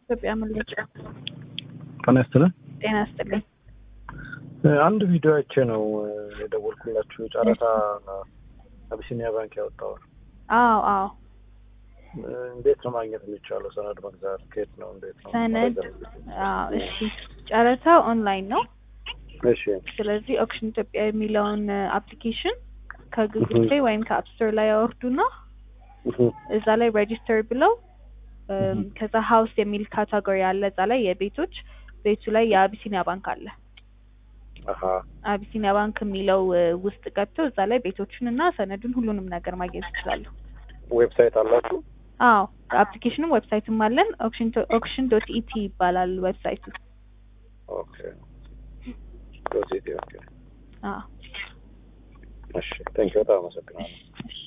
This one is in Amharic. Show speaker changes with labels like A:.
A: ኢትዮጵያ ምልጭ
B: ጤና ይስጥልን።
A: ጤና ይስጥልኝ።
B: አንድ ቪዲዮ አይቼ ነው የደወልኩላችሁ። ጨረታ አቢሲኒያ ባንክ ያወጣው
A: አዎ አዎ
B: እንዴት ነው ማግኘት የሚቻለው? ሰነድ መግዛት ከየት ነው? እንዴት ነው?
A: ሰነድ አዎ፣ እሺ ጨረታው ኦንላይን ነው።
B: እሺ
A: ስለዚህ ኦክሽን ኢትዮጵያ የሚለውን አፕሊኬሽን ከጉግል ፕሌይ ወይም ከአፕ ስቶር ላይ ያወርዱና እዛ ላይ ሬጂስተር ብለው ከዛ ሀውስ የሚል ካታጎሪ አለ። እዛ ላይ የቤቶች ቤቱ ላይ የአቢሲኒያ ባንክ አለ።
B: አሀ
A: አቢሲኒያ ባንክ የሚለው ውስጥ ገብተው እዛ ላይ ቤቶቹን እና ሰነዱን ሁሉንም ነገር ማግኘት ይችላሉ።
B: ዌብሳይት አላችሁ?
A: አዎ አፕሊኬሽንም ዌብሳይትም አለን። ኦክሽን ዶት ኢቲ ይባላል ዌብሳይቱ።
B: ኦኬ ዶት ኢቲ ኦኬ።
A: አዎ
B: እሺ ቴንኪው በጣም አመሰግናለሁ።
A: እሺ